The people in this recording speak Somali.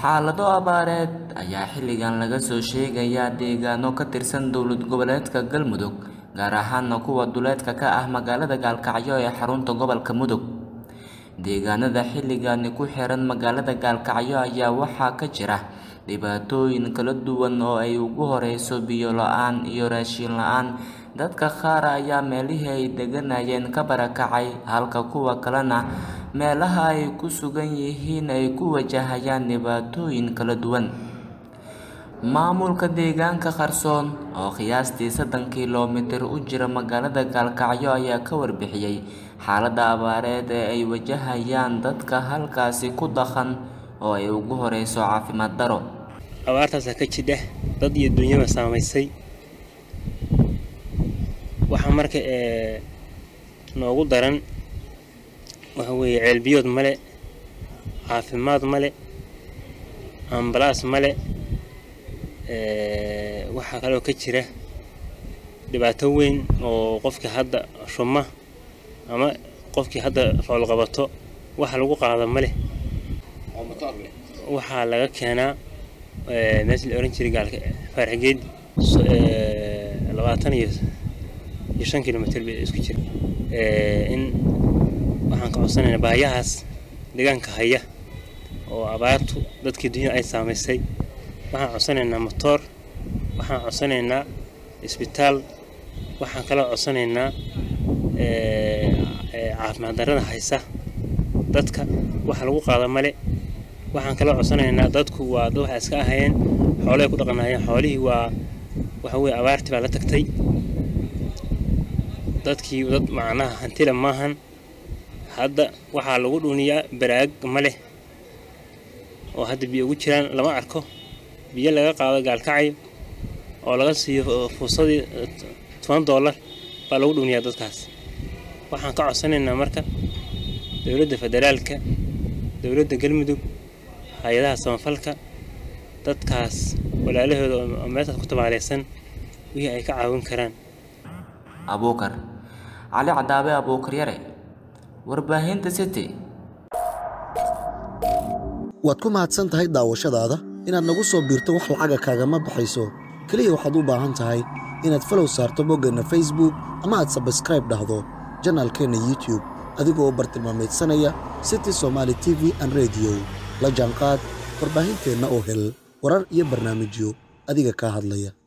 xaalado abaareed ayaa xilligan laga soo sheegayaa deegaano ka tirsan dowlad goboleedka galmudug gaar ahaana kuwa duleedka ka ah magaalada gaalkacyo ee xarunta gobolka mudug deegaanada xilligani ku xiran magaalada gaalkacyo ayaa waxaa ka jira dhibaatooyin kala duwan oo ay ugu horeyso biyo la-aan iyo raashin la-aan dadka qaar ayaa meelihii ay deganayeen ka barakacay halka kuwa kalena meelaha ay ku sugan yihiin ay ku wajahayaan dhibaatooyin kala duwan maamulka deegaanka qarsoon oo qiyaastii soddon kiiloomitir u jira magaalada gaalkacyo ayaa ka warbixiyey xaaladda abaareed ee ay wajahayaan dadka halkaasi ku dhaqan oo ay ugu horeyso caafimaad daro abaartaasaa ka jidha dad iyo dunyaba saamaysay waxaa marka ee noogu daran waxa weeye ceelbiyood male caafimaad male ambalaas male waxaa kaloo ka jira dhibaato weyn oo qofkii hadda shuma ama qofkii hadda foolqabato waxa lagu qaada male waxaa laga keenaa meesha la oran jiray gaalka faarxigeed labaatan iyo iyo shan kilomitr bay isku jira in waxaan ka codsanaynaa baayahaas deegaanka haya oo abaartu dadkii dunya ay saamaysay waxaan codsanaynaa motoor waxaan codsanaynaa isbitaal waxaan kaloo codsanaynaa caafimaad darrada haysa dadka waxa lagu qaada male waxaan kaloo codsanaynaa dadku waa dad waxay iska ahayeen xoolahay ku dhaqanayeen xoolihii waa waxa weye abaartii baa la tagtay dadkii dad macnaha hantila maahan hadda waxaa lagu dhuniyaa baraag ma leh oo hadda biyo ugu jiraan lama arko biyo laga qaado gaalkacayo oo laga siiyo fuusadii toban dollar baa lagu dhuniyaa dadkaas waxaan ka codsanaynaa marka dowladda federaalka dowladda galmudug hay-adaha samafalka dadkaas walaalahooda oo meeshaas ku tabaaleysan wixii ay ka caawin karaan abuukar cali cadaabe abuukar yare warbaahinta city waad ku mahadsan tahay daawashadaada inaad nagu soo biirto wax lacaga kaagama baxayso keliya waxaad u baahan tahay inaad falow saarto boggeenna facebook ama aad sabskraib dhahdo janaalkeenna youtube adigoo bartilmaameedsanaya city somaali t v an rediyo la jaanqaad warbaahinteenna oo hel warar iyo barnaamijyo adiga kaa hadlaya